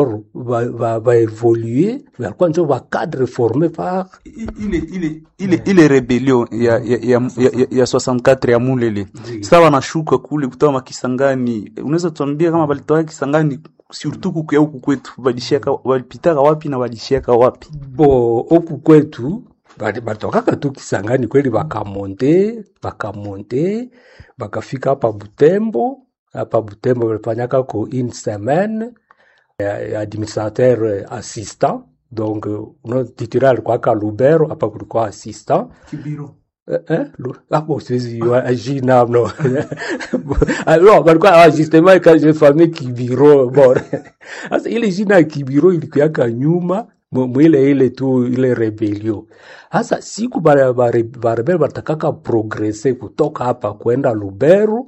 baevolue walikuwa njo bacadre forme par ile ile ile ile rebellion ya ya ya, ya, ya 64 ya Mulele sasa wanashuka kule kutoka makisangani, unaweza tuambia kama balitoka Kisangani surtout kuku ya huku kwetu balishaka balipitaka wapi na balishaka wapi? bo oku kwetu bali- batokaka tu Kisangani kweli, bakamonte bakamonte bakafika hapa Butembo. Hapa Butembo balifanyaka ko une semaine ya, ya administrateur eh, assistant donc eh, uno titulaire alikuwaka Lubero, hapa kulikuwa assistant Kibiro Eh, eh, Lu- hapo siwezi jua jina no alors balikuwa ah, justement quand j'ai famille Kibiro bon sasa ile jina ya Kibiro ilikuwaka nyuma mu- mwile ile tu ile rebellion sasa siku bare- bare- barebel batakaka progresse kutoka hapa kwenda Lubero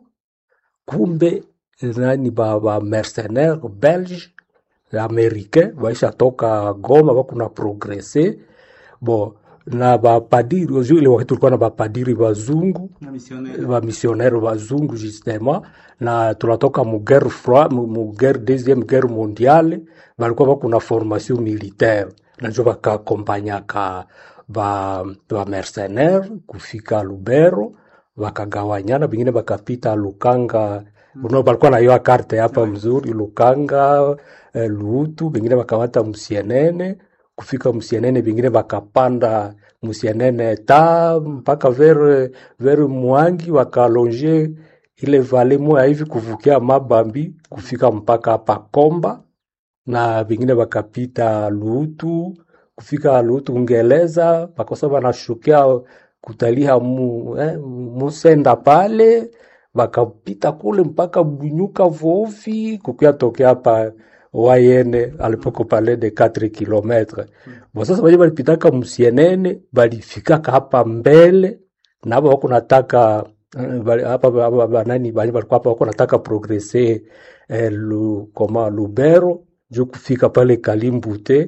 kumbe nani ba, ba mercenaire belge américain baisha toka Goma bakuna progresse bo na bapadiri ozu ile wakati tulikuwa na bapadiri bazungu na missionnaire bamisionnaire bazungu justement na tunatoka mu guerre froid mu mu guerre deuxième guerre mondiale balikuwa bakuna formation militaire najo bakakompanyaka ba, ba mercenaire kufika Lubero bakagawanyana, bengine bakapita Lukanga uno balikuwa na hiyo karte hapa mzuri Lukanga eh, Luutu, bengine bakamata Musienene kufika Musienene, bengine bakapanda Musienene ta mpaka vers vers Mwangi wakalonge ile vale moya hivi kuvukia Mabambi kufika mpaka hapa Komba na vingine wakapita Lutu kufika Lutu Ungeleza, bakosa banashukia kutalia mu, eh, Musenda pale bakapita kule mpaka Bunyuka Vovi kukia tokea hapa Wayene alipoko pale de 4 kilometre bo. Sasa baje balipitaka Musienene balifikaka hapa mbele na hapa wako nataka eh, bali- hapa hapa banani bali balikuwa hapa wako nataka progresse eh, lu, koma Lubero juu kufika pale Kalimbute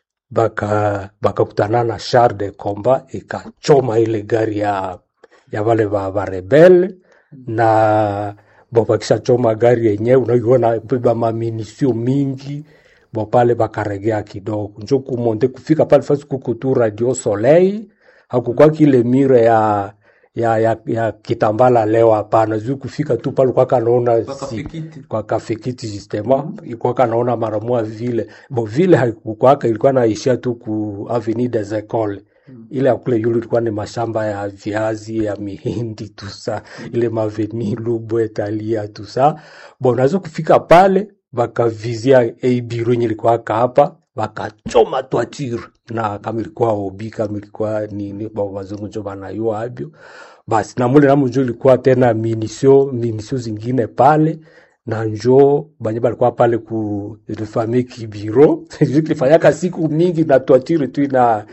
baka bakakutana na char de combat ikachoma ile gari ya ya wale ba, ba rebel na bo bakisha choma gari yenyewe unaiona beba maminisio mingi bo pale bakaregea kidogo njo kumonte kufika pale fasi kuko tu radio soleil hakukuwa kile mire ya ya, ya, ya kitambala leo hapana juu kufika tu pale kwaka naona si, kwa kafikiti justement ilikuwa kanaona mara moja vile bo vile haikukwaka ilikuwa naishia tu ku avenue des Ecoles ile ya kule yulu ilikuwa ni mashamba ya viazi ya mihindi tusa ile maveni Lubwe Talia tusa bo nazo kufika pale bakavizia ei biro yenye ilikuwa hapa bakachoma twatire na kama ilikuwa obi kama ilikuwa nini ba wazungu njo banayua abyo basi na mule namu njo ilikuwa tena minisio minisio zingine pale na njo banye balikuwa pale ku famille Kibiro kilifanyaka siku mingi na twatire tu ina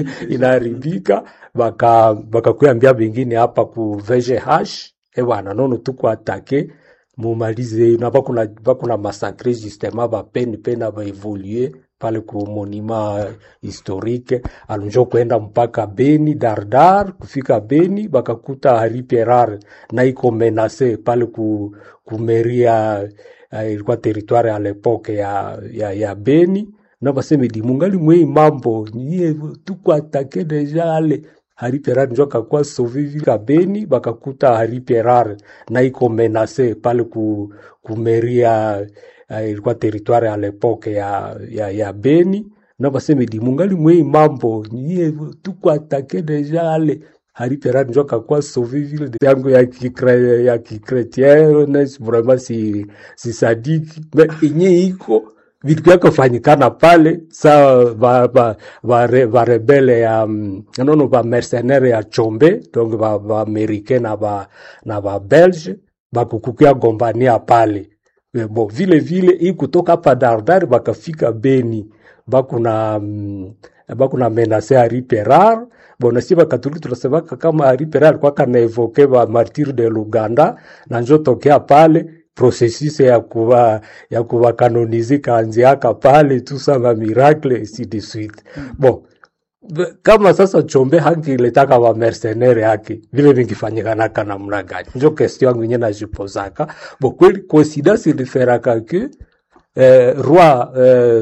inaharibika baka bakakuambia bengine hapa ku VGH e bwana nono tuko atake mumalize na bakuna bakuna masakre justement bapeni pena baevolue pale ku monument historique alunjo kwenda mpaka Beni Dardar kufika Beni bakakuta Hari Pierar na iko menase pale ku, ku meria uh, ilikuwa territoire à l'époque ya, ya, ya Beni na baseme di mungali mwei mambo nyie tuko atake deja ale Hari Pierar njo akakuwa sauve vile ka Beni bakakuta Hari Pierar na iko menase pale ku, ku meria uh, ilikuwa territoire à l'époque ya, ya, ya Beni na baseme di mungali mwei mambo nyie tuko atake deja ale Hari Pierar njo akakuwa sauve vile de yangu ya kikre, ya kikretien vraiment si, si sadiki me inye iko vitu vyake fanyikana pale sa va, va, va, re, va rebele ya mm, nono va mercenaire ya Chombe donc va, va americain na va, na va belge bakukukia gombania pale Eh, bo vile vile hii kutoka hapa Dardar bakafika Beni bakuna mm, bakuna menase Hari Perar bona si bakatoliki tunasemaka kama Hari Perar alikuwa kana evoke ba martir de Luganda na njo tokea pale processus ya kuwa ya kuwa kanonize kaanziaka pale tu sama miracle ainsi de suite bon Be- kama sasa Chombe hangiletaka wa mercenaire yake vile vingifanyikanaka namna gani? Njo question yangu yenyewe najipozaka. Bo kweli coincidence iliferaka ke eh, roi eh,